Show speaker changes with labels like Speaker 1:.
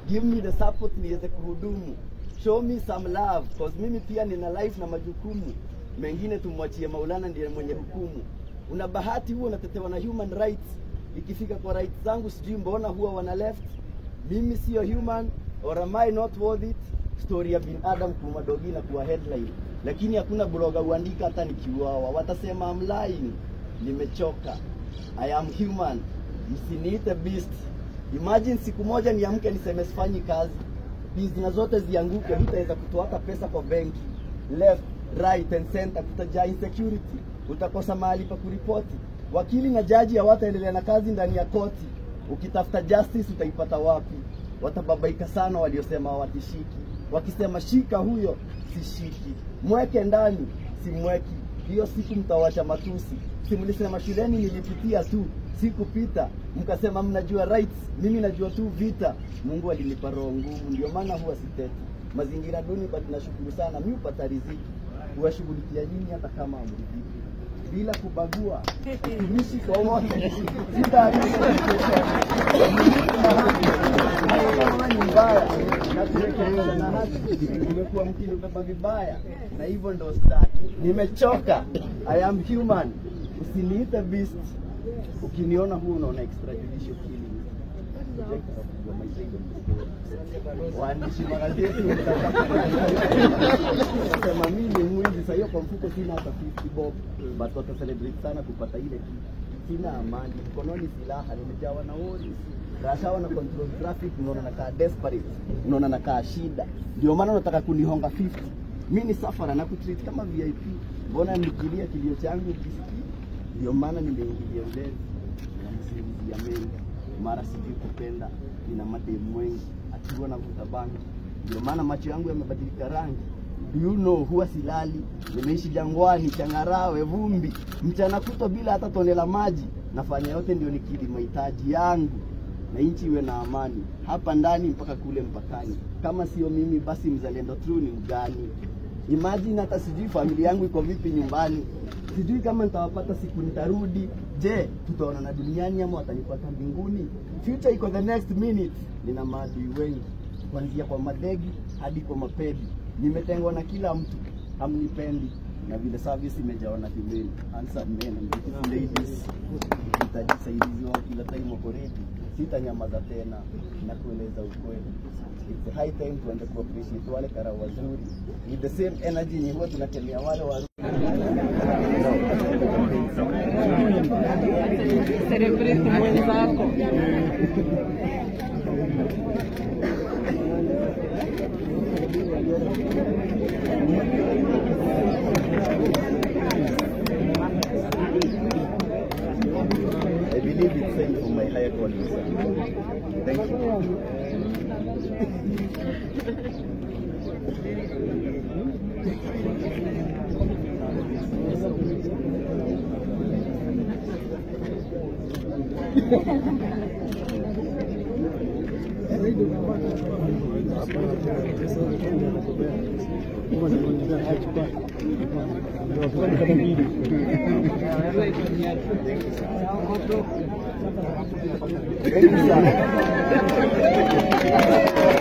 Speaker 1: give me the support niweze kuhudumu show me some love cause mimi pia nina life na majukumu mengine tumwachie maulana ndiye mwenye hukumu una bahati huo unatetewa na human rights ikifika kwa rights zangu sijui mbona huwa wana left mimi sio human or am I not worth it story ya binadamu kuuma dogi na kuwa headline lakini hakuna bloga uandika hata nikiuawa watasema I'm lying nimechoka I am human msiniite beast imagine siku moja niamke niseme sifanyi kazi bizna zote zianguke hutaweza kutoa hata pesa kwa benki left right and center kutajaa insecurity utakosa mahali pa kuripoti wakili na jaji hawataendelea na kazi ndani ya koti ukitafuta justice utaipata wapi watababaika sana waliosema hawatishiki wakisema shika huyo sishiki mweke ndani simweki hiyo siku mtawasha matusi si mlisema shuleni nilipitia tu sikupita mkasema mnajua rights mimi najua tu vita mungu alinipa roho ngumu ndio maana huwa siteti mazingira duni but nashukuru sana mi upata riziki huwashughulikia nyinyi hata kama amridhiki bila kubagua utumishi kwa wote kama ni mbaya na turekebisha na haki umekuwa mkinibeba vibaya na hivyo ndo staki nimechoka i am human usiniite beast ukiniona huu unaona extrajudicial killing waandishi magazeti sema mimi ni mwizi saa hiyo kwa mfuko sina hata 50 bob but wata celebrate sana kupata ile kitu sina amani mkononi silaha nimejawa na worries rashawa na control traffic unaona nakaa desperate unaona nakaa shida ndio maana unataka kunihonga 50 mi ni safara na kutreat kama vip mbona nikilia kilio changu ukisikii ndio maana nimeingilia ulezi na msingizia mengi mara sijui kupenda nina mademu wengi akiwa na vuta bangi ndio maana macho yangu yamebadilika rangi Do you know, huwa silali nimeishi jangwani changarawe vumbi mchana kutwa bila hata tone la maji nafanya yote ndio nikidhi mahitaji yangu na nchi iwe na amani hapa ndani mpaka kule mpakani kama sio mimi basi mzalendo true ni mgani imagine hata sijui familia yangu iko vipi nyumbani sijui kama nitawapata siku nitarudi je tutaonana duniani ama watanipata mbinguni future iko the next minute nina maadui wengi kuanzia kwa madegi hadi kwa mapedi nimetengwa na kila mtu hamnipendi na vile service imejawa na female handsome men and beautiful ladies itajisaidizi wao kila time wako ready sitanyamaza tena na kueleza ukweli it's high time tuanze kuappreciate wale kara wazuri with the same energy ni huwa tunakemea wale wa
Speaker 2: Celebrate mwenzako.
Speaker 1: I believe it's sent for my higher calling sir. thank you Thank you, sir.